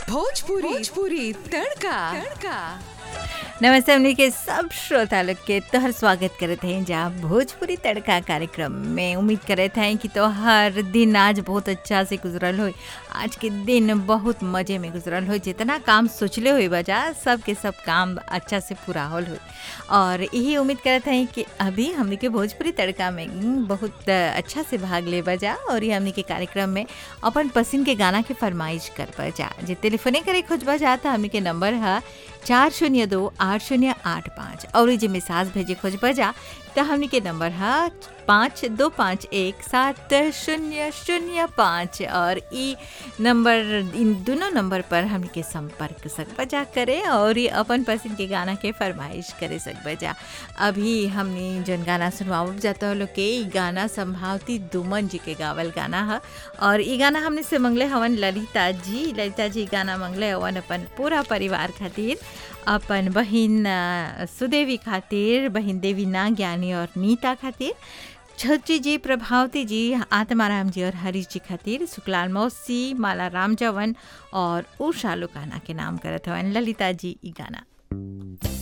भोजपुरी भोजपुरी तड़का तड़का नमस्ते हमनी के सब श्रोता लोग के तोहर स्वागत करत हैं जा भोजपुरी तड़का कार्यक्रम में उम्मीद करत हैं कि तोहर दिन आज बहुत अच्छा से गुजरल हो आज के दिन बहुत मजे में गुजरल हो जितना काम सोचले हुई बजा सब के सब काम अच्छा से पूरा होल हो और यही उम्मीद करत हैं कि अभी हमनी के भोजपुरी तड़का में बहुत अच्छा से भाग ले बजा और ये हमनी के कार्यक्रम में अपन पसंद के गाना के फरमाइश कर बजा जे टेलीफोने करे खोजबा जाता हमनी के नंबर है चार शून्य दो आठ शून्य आठ पाँच और जे मिसाज भेजे खोज बजा तो हमनी के नंबर है पाँच दो पाँच एक सात शून्य शून्य पाँच और ई नंबर इन दोनों नंबर पर हमनी के संपर्क सक बजा करे और ये अपन पसंद के गाना के फरमाइश करे सक बजा अभी हमने जन गाना सुनवाब जाता लोग के ई गाना संभावती दुमन जी के गावल गाना है और ई गाना हमने से मंगले हवन ललिता जी ललिता जी गाना मंगले हवन अपन पूरा परिवार खातिर अपन बहिन अ, सुदेवी खातिर बहिन देवीना ज्ञानी और नीता खातिर छत्री जी प्रभावती जी आत्माराम जी और हरीश जी खातिर सुकलाल मौसी माला राम जवन और उषा लुकाना के नाम करत हवन ललिता जी ई गाना